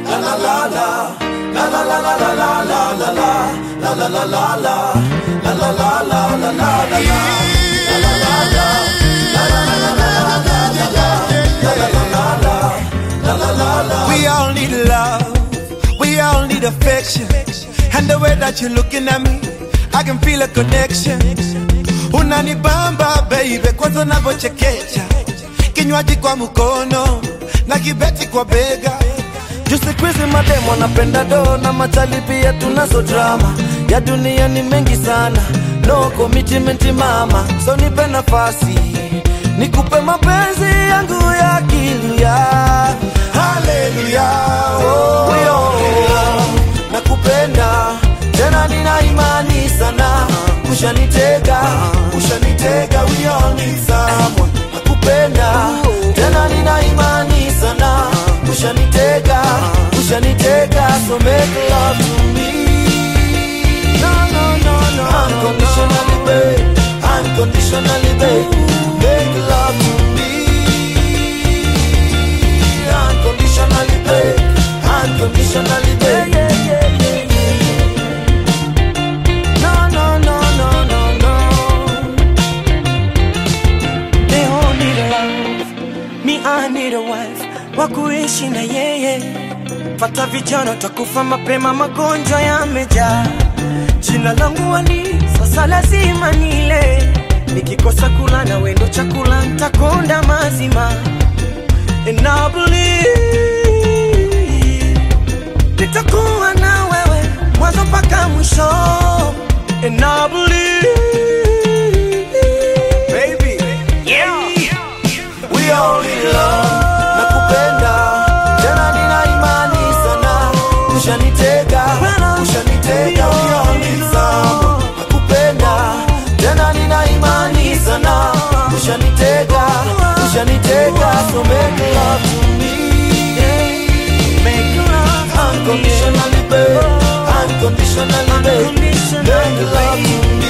We all need love, we all need affection. And the way that you're looking at me, I can feel a connection. Unanibamba baby, kwanza unavyochekecha, kinywaji kwa mkono na kibeti kwa bega. Juu siku hizi mademo anapenda do na machali pia tunazo drama ya dunia ni mengi sana, no commitment mama, so nipe nafasi nikupe mapenzi yangu ya kilia. Haleluya, oh, yo, nakupenda tena, nina imani sana, ushanitega, ushanitega, we all need someone. Nakupenda tena, nina imani sana, ushanitega, ushanitega, so make love to me. No, no, no, no, unconditionally, babe, unconditionally, babe, make love to me. Unconditionally, babe, unconditionally, babe. No, no, no, no, no, no. They all need a love, me I need a wife wa kuishi na yeye. Pata vijana takufa mapema, magonjwa yamejaa. Jina langu Ali, sasa lazima nile. Nikikosa kula na wendo chakula ntakonda mazima. And I believe nitakuwa na wewe mwanzo mpaka mwisho. And I believe Baby, We all need love. Nakupenda tena, nina imani sana, ushanitega, ushanitega. We all need some. Nakupenda tena, nina imani sana, ushanitega, ushanitega. So make love to me, make love unconditionally, babe, unconditionally, babe. Make love to me,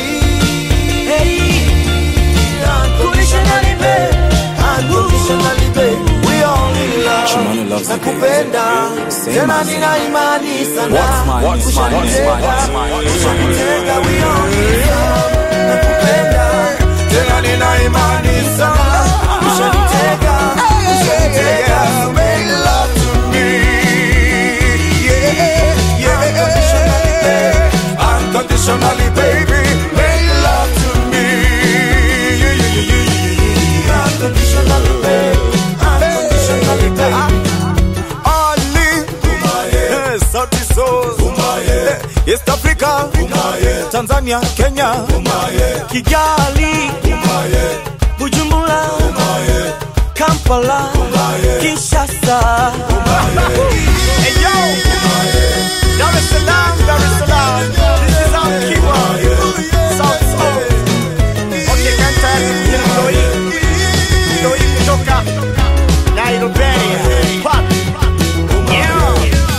unconditionally, babe, unconditionally, babe. We all need love. Chumani loves the Nakupenda Same tena, as- nina imani sana, What's mine? What's mine? What's mine? ushanitega, What's mine? ushanitega. We all need love. Nakupenda tena, nina imani sana, ushanitega, ushanitega. So make love to me. Unconditionally, babe. unconditionally, baby, make love to me. Yeah, yeah, yeah, yeah, yeah, Unconditionally, babe. Unconditionally, babe. yeah. Ali, eh, Sauti Sol, eh, East Africa, Tanzania, Kenya, Kigali, Bujumbura, Kampala, Kinshasa. Hey yo, Dar es Salaam, Dar es Salaam, this is our keeper, South Soul. Okay, kanta ya Mloi, Mloi kutoka Nairobi, Pop. Yeah.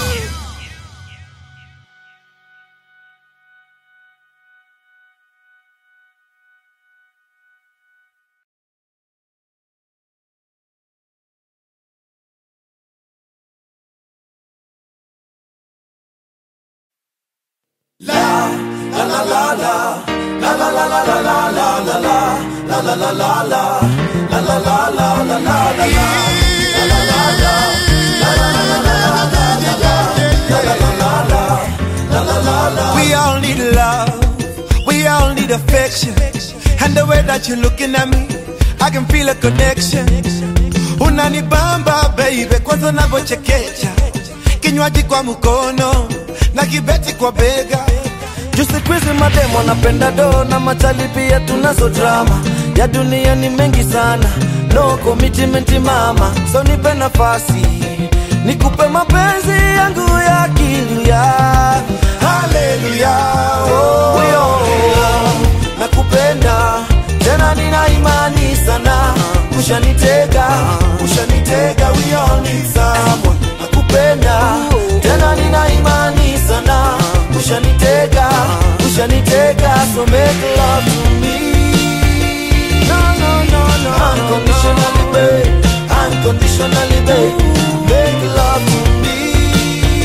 We all need love, we all need affection. And the way that you're looking at me, I can feel a connection. Unanibamba baby, kwanza unavyochekecha, kinywaji kwa mkono na kibeti kwa bega. Juu siku hizi mademo anapenda do na machali pia tunazo drama ya dunia ni mengi sana, no commitment mama, so nipe nafasi nikupe mapenzi yangu ya kilia. Haleluya, oh, yo, nakupenda tena, nina imani sana, ushanitega, ushanitega, we all need someone. Nakupenda tena, nina imani sana, ushanitega, ushanitega, so make love to me. No, no, no, no, unconditionally, babe, unconditionally, babe, make love to me.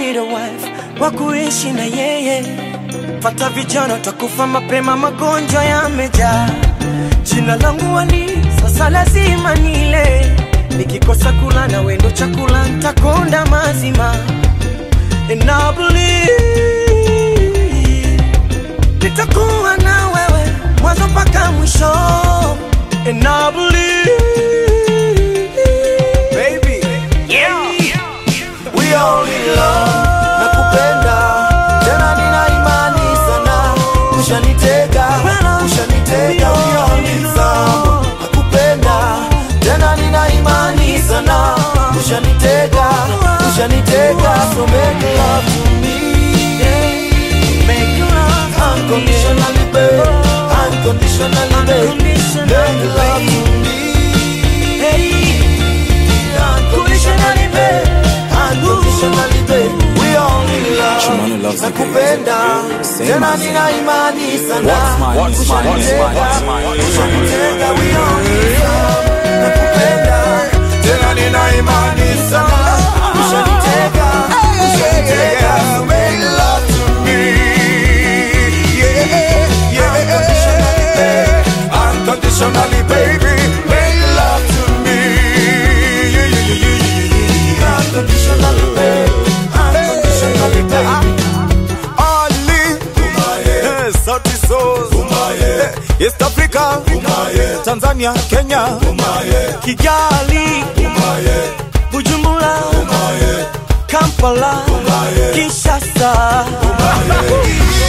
need a wife wa kuishi na yeye. Pata vijana utakufa mapema, magonjwa yamejaa. Jina langu Ali, sasa lazima nile. Nikikosa kula na wendo chakula, ntakonda mazima. And I believe nitakuwa na wewe mwanzo mpaka mwisho. And I believe Baby, we all in love nakupenda tena nina imani sana ushanitega ushanitega we all in love nakupenda tena nina imani sana ushanitega ushanitega so make love to me make love to me. unconditionally babe unconditionally babe make love to me unconditionally babe unconditionally babe we all in Shimano love loves the nakupenda Same tena as- nina imani sana What's mine? What's mine? What's mine? What's mine? ushanitega we all in love nakupenda tena nina imani sana ushanitega ushanitega make love to me unconditionally, baby, make love to me. Yeah, yeah, yeah, yeah, yeah, yeah. unconditionally babe unconditionally babe Ali, eh, Sauti Sol, eh, East Africa, Tanzania, Kenya, Kigali, Bujumbura, Kampala, Kinshasa,